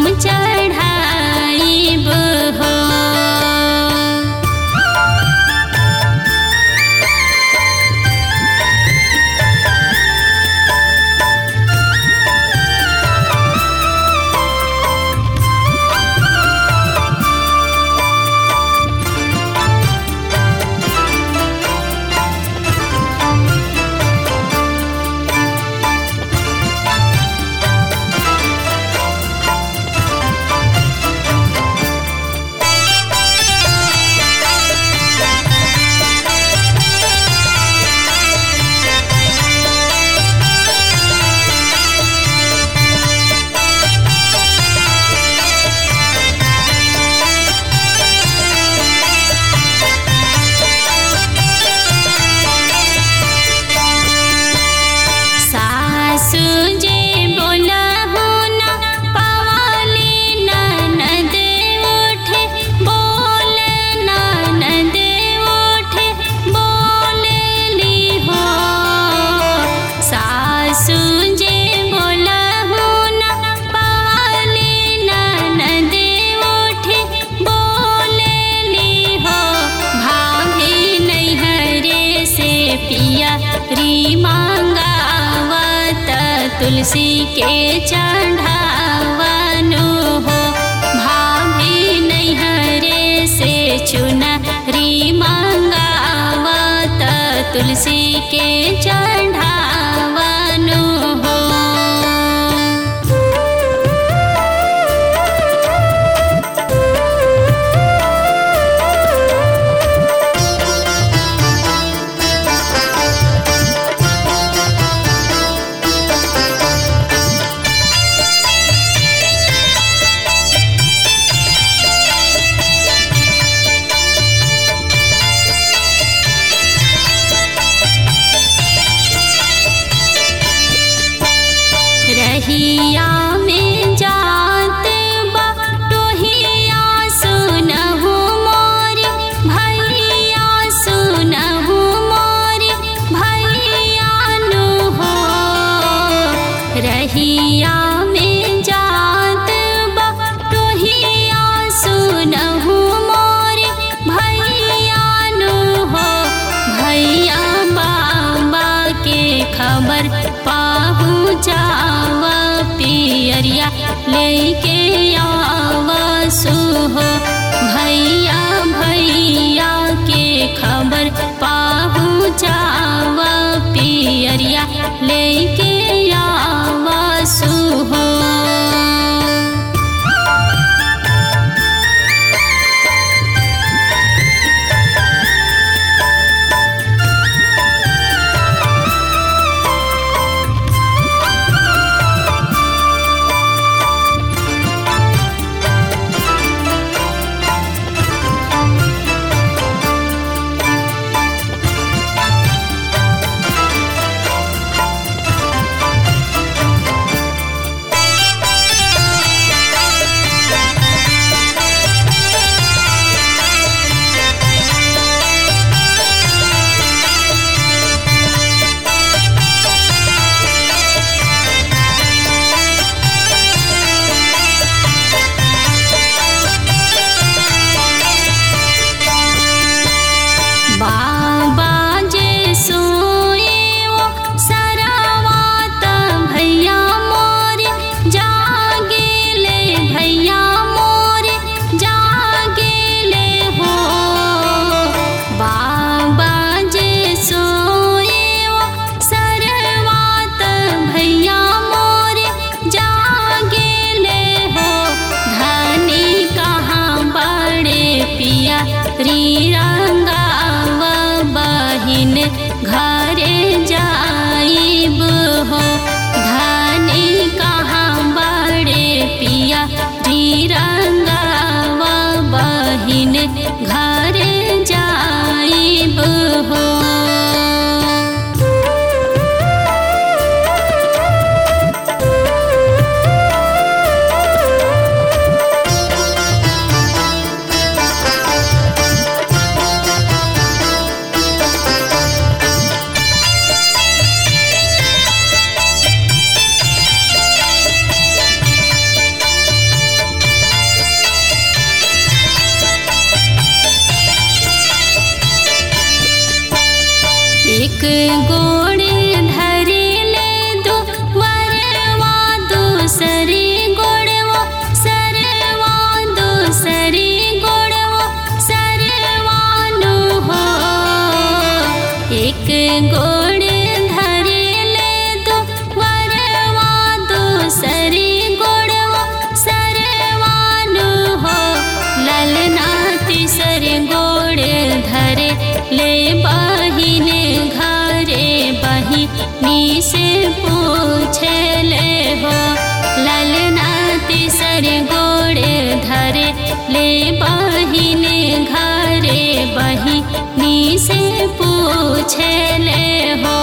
हम चढ़ाइब हो सासु जे बोला हो ना पवाली ननद उठे बोल ननद उठे बोलली हो सासु जे बोला हो ना पवाली ननद उठे बोलली हो भाभी नैहरे से पिया री मांगावत तुलसी के चढ़ावनु हो भाभी नैहरे से चुनरी मांगावत तुलसी के चढ़ावनु हो रहिया में जात बा टोहिया सुनहु मोर भैया सुनहु मोर भैया नु हो रहिया में जात बा टोहिया सुनहु मोर भैया नु हो भैया बाबा के खबर पाहू जावा पियरिया लेके आवसु हो भैया भैया के खबर पाहू जावा पियरिया लेके आवसु हो ललना तिसर गोड़े धरे ले बहिने घरे बहिनी से पूछे ले हो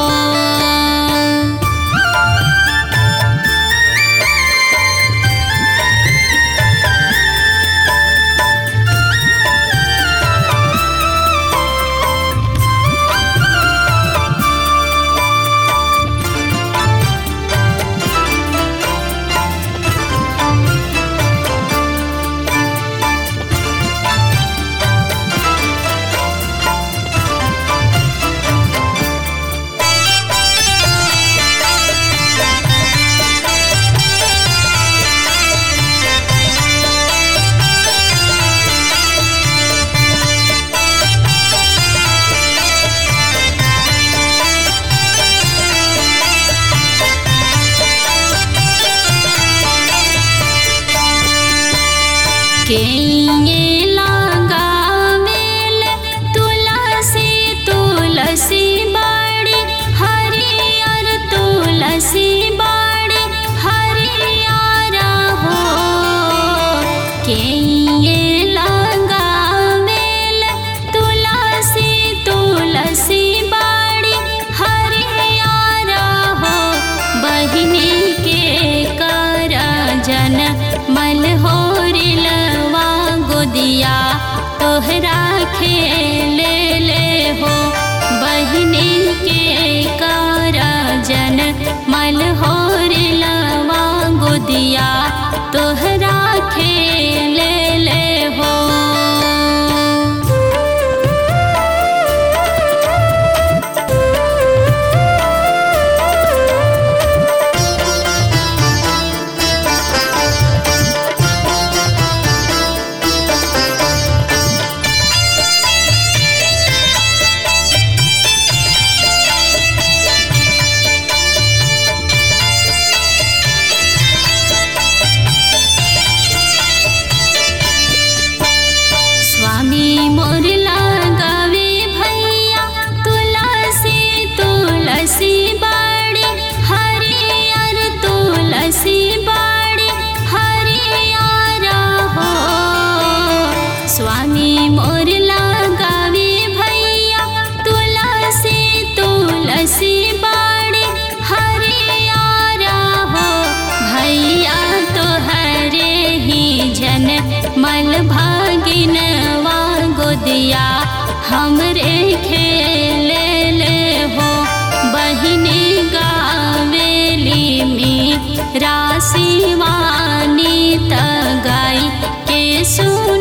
केये लगावेल तुलसी तुलसी बाड़ी हरियर तुलसी बाड़ी हरियर हो केये लगावेल तुलसी तुलसी बाड़ी हरियर हो बहिनी के कर जन मल होरिलवा गोदिया तोहरा खेले ले हो बहिनी के कर जन मल होरिलवा गोदिया तोहरा खेले ले हो स्वामी मोर लगावे भैया तुलसी तुलसी बाड़ी हरियर तुलसी बाड़ी हरियर हो स्वामी मोर लगावे भैया तुलसी तुलसी बाड़ी हरियर हो भैया तोहरे ही जन मल भागिनवा गोदिया हमरे खेले ले हो बहिनी गावेली मी राशिवानी त गाई के सुन